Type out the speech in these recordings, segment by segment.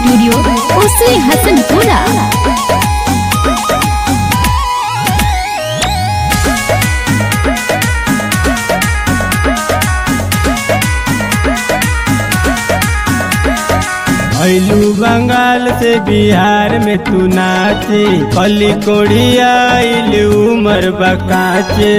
studio उसी हसनपुरा अइलू बंगाल से बिहार में तू नाचे कली कोड़िया अइलू उमर बकाचे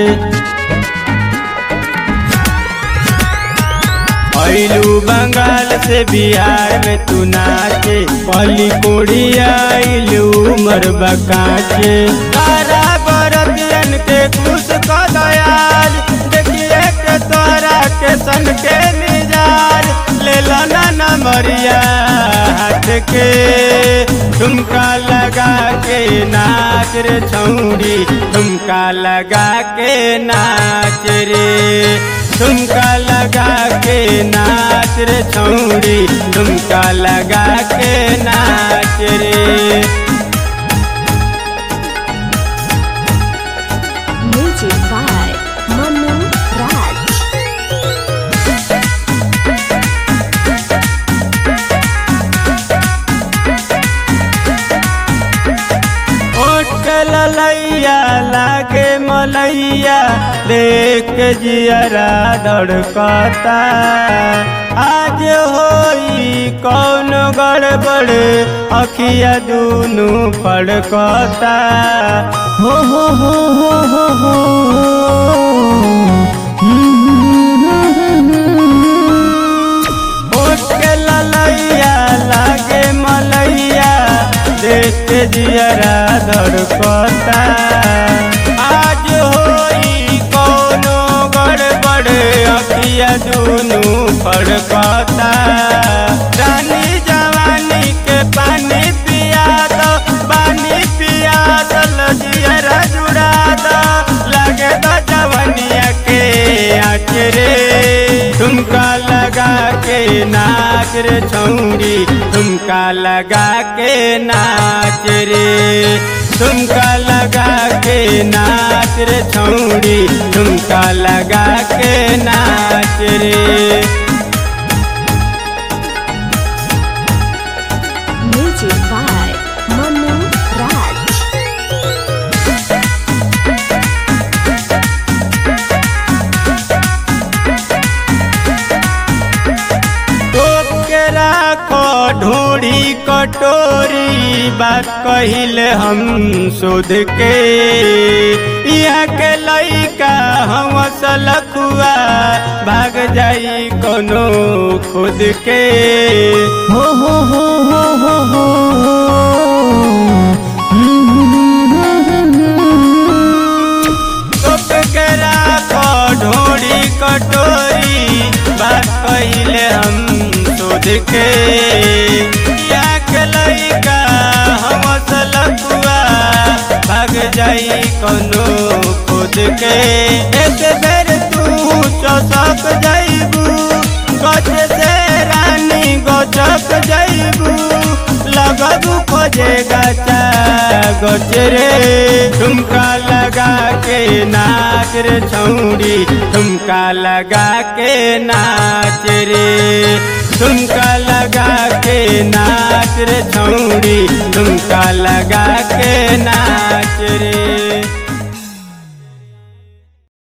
अइलू बंगाल से बिहार में तू नाचे कली कोड़िया अइलू उमर बकाचे तारा बरतियन के खुश क दयाल देखिए के तोरा के सन के मिजाज ले लो ना नमरिया हाथ के ठुमका लगा के नाच रे छौरी ठुमका लगा के नाच रे ठुमका लगा के नाच रे छौरी ठुमका लगा के नाच रे म्यूजिक बाय मनु राज ओट के ललैया लागे मलैया देख के जियरा धड़कता आज होई कौन गड़बड़ अखिया दूनु फड़कता हो हो हो हो हो हो ओट के ललैया लागे मलैया देख के जियरा धड़कता आज होई कोनो गड़बड़ अखिया दूनु फड़कता रानी जवानी के पानी पिया दो पानी पिया दो लजियरा जुड़ा दो लगे दो जवनिया के आचरे ठुमका लगा के नाच रे छौरी ठुमका लगा के नाच रे ठुमका लगा के नाच रे छौरी ठुमका लगा के नाच रे म्यूजिक बाय मनु राज टोप के राखो ढोड़ी कटोरी बात कहिले हम शोध के यहाँ के लइका हम सलखुआ भाग जाई कोनो खुद के हो हो हो हो हो हो टोप के राखो ढोड़ी कटोरी बात कहिले हम शोध के या के लइका हम सलकुआ भाग जाई कोनो खुद के एक बेर तू चौसक जाइबू गज से रानी गचक जाइबू लगबू खोजे गचा गचरे ठुमका लगा के नाच रे छौरी ठुमका लगा के नाच रे ठुमका लगा के नाच रे छौरी ठुमका लगा के नाच रे